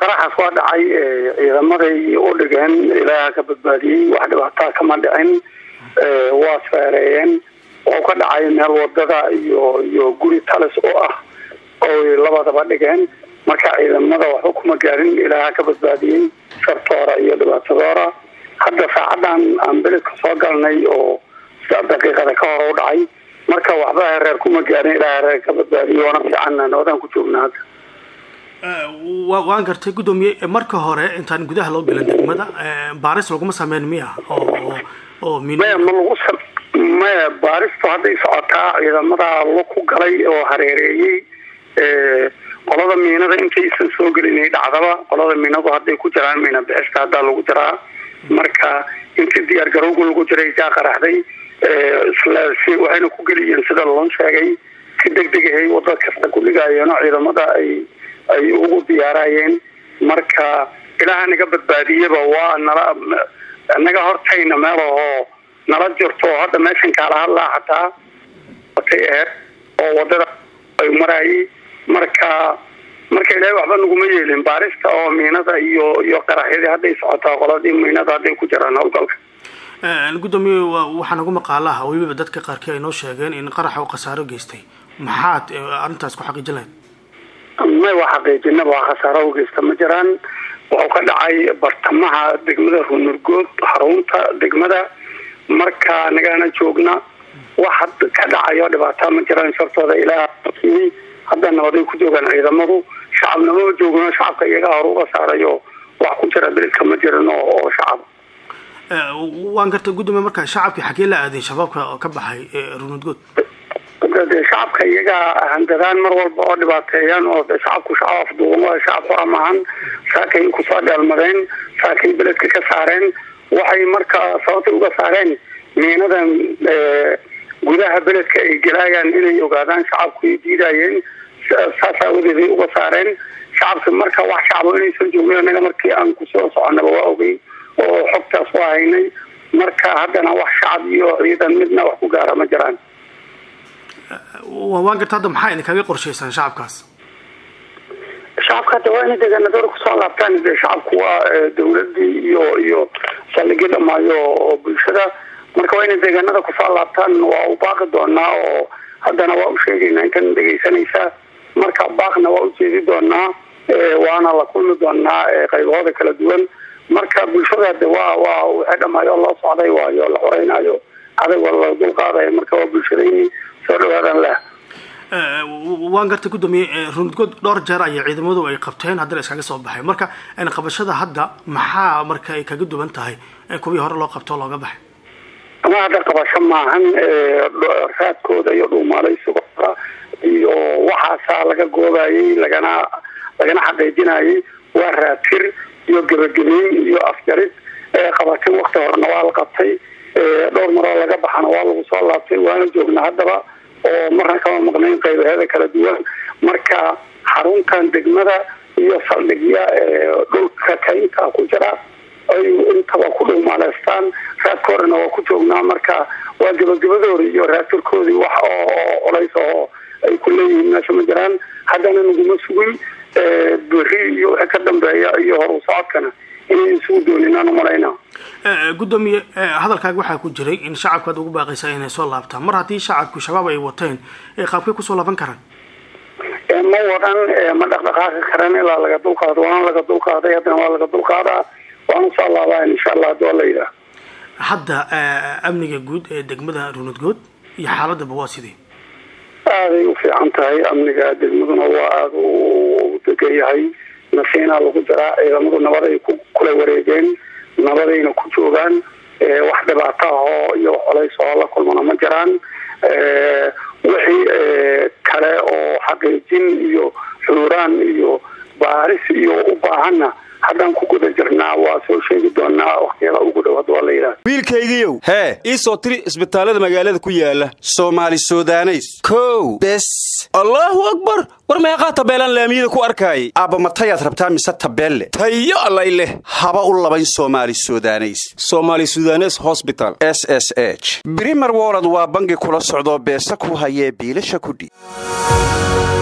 qaraxaas waa dhacay ciidamaday u dhigeen ilaaha ka badbaadiyey wax dhibaataa kama dhicin waa feereeyeen oo ka dhacay meel wadada iyo iyo guri talis oo ah oy labadaba dhigeen marka ciidamada waxba kuma gaarin ilaaha ka badbaadiyey shartoora iyo dhibaatadoora hadda saacadan aan beledka soo galnay oo daqiiqada ka hor u dhacay marka waxba reer kuma gaarin ilaaha reer ka badbaadiyey waana fiicanna nabadaan ku joognaa hadda waan gartay guddoomiye marka hore intaan gudaha loo gelin degmada baaris laguma sameyn miya oo oo maya ma lagu maya baaristu hadday socotaa ciidamada lo ku galay oo hareereeyey qolada miinada intaysan soo gelinay dhacdaba qolada miinadu hadday ku jiraan miina bixista haddaa lagu jiraa marka intii diyaar garowga lagu jiray jaa qaraxday isla si waxayna ku geliyeen sida loo sheegay si degdegahay wada kasta ku dhigaayeenoo ciidamada ay ay ugu diyaarayeen marka ilaaha naga badbaadiyaba waa nala naga hortayna meel ahoo nala jirto hadda meeshan kaala hadlaa xataa watay aheyd oo wadada ay maraayay marka marka ilaahay waxba naguma yeelin baarista oo miinada iyo iyo qaraxyadii hadday socotaa qoladii miinada hadday ku jiraan howlgalka guddoomiye waxaa nagu maqaalaha weliba dadka qaarkii ay noo sheegeen in qaraxa uu khasaaro geystay maxaad arrintaas ku xaqiijin lahayd may waa xaqiijinaba waa khasaaro u geysta ma jiraan wuxuu ka dhacay bartamaha degmada runurgood xarunta degmada marka nagana joogna wax ka dhacayo dhibaataa ma jiraan shartooda ilaa hadda nabaday ku joogaan ciidamadu shacabnimo joogno shacabka iyagaa hor uga saarayo wax ku jira beledka ma jiran oo shacab waan gartay guddoomiye marka shacabkii xagee la aaday shabaabka ka baxay runudgood de shacabka iyagaa handadaan mar walba oo dhibaateeyaan oo de shacabku shacab afduuban waa shacab xora maahan saakay kusoo dheelmadeen saakay beledka ka saareen waxay marka sababtay uga saareen miinadan gudaha beledka ay gelaayaan inay ogaadaan shacabku ay diidayeen saas aawadeeday uga saareen shacabka marka wax shacabo inaysan joogin anaga markii aan kusoo soconaba waa ogey oo xogtaas waa haynay marka haddana wax shacab iyo ciidan midna wax ku gaara ma jiraan waan garta hadda maxaa idinkaga qorshaysaan shacabkaas shacabka hadda waa inay deegaanadooda kusoo laabtaan de shacabku waa dawladii iyo iyo saldhigyo dhamaayo oo bulshada marka waa inay deegaanada kusoo laabtaan waa u baaqi doonaa oo haddana waa u sheegaynaa intan dhegaysanaysaa marka baaqna waa ujeedi doonaa waana la kulmi doonaa qaybahooda kala duwan marka bulshada de waa waa waxay dhamaayo loo socday waayo la xoreynaayo adag waa la dulqaadayo marka waa bulshadayni soo dhawaadaan lah waan gartay guddoomiye runudgood dhowr jeer ayay ciidamadu ay qabteen haddana iskaga soo baxay marka qabashada hadda maxaa marka ay kaga duwan tahay kuwii hore loo qabto looga baxay ama hadda qabasho maahan raadkooda iyo dhuumaalaysigooda iyo waxaasaa laga goobayay lagana lagana xaqiijinayay waa raatir iyo gebagabeyn iyo afjarid qabatin wakti horena waa la qabtay dhowr maroo laga baxana waa lagu soo laabtay waana joognaa haddaba oo marna kama maqnayn qaybaheeda kala duwan marka xaruntan degmada iyo saldhigya dhulka kaynta ku jira ay intaba ku dhuumaaleystaan raadkoodana waa ku joognaa marka waa gebagabadooda iyo raatirkoodii wax oo colays oo ay ku leeyihiin meesha ma jiraan haddana naguma sugin beri iyo wixii ka dambeeya iyo horu socodkana inay isugu dooninaan umalayna guddoomiye hadalkaaga waxaa ku jiray in shacabka ad ugu baaqaysaa inay soo laabtaan mar haddii shacabku shabaab ay wateen qaabkay kusoo laaban karaan ma wadan ma dhaqdhaqaaqi karan ilaa laga dulqaado waana laga dulqaaday haddana waa laga dulqaadaa waan usoo laabaa insha allah hadii waa la yidhaah hadda amniga guud ee degmada runudgood iyo xaaladaba waa sidee aaday u fiican tahay amniga degmaduna waa aada u degan yahay nasiinaa lagu jiraa ciidamadu nabaday ku kula wareegeen nabadayna ku joogaan wax dhibaato ahoo iyo colays oo la kulmana ma jiraan wixii kale oo xaqiijin iyo xuuraan iyo baaris iyo u baahanna haddaan ku guda jirnaa waa soo sheegi doonaa waktiyada ugu dhow hadda waa la yidhaha wiilkaygiiow hee ii soo tiri isbitaallada magaalada ku yaala soomaali sudaneys kow bes allaahu akbar war meeqaa tabeelaan laamiyada ku arkaayay aabba matayaad rabtaa mise tabeelle tayo allay leh haba u labayn soomaali sudaneys soomaali sudanes hosbital s s h brimer wolod waa bangi kula socdoo beesa ku hayee biilasha kudhiib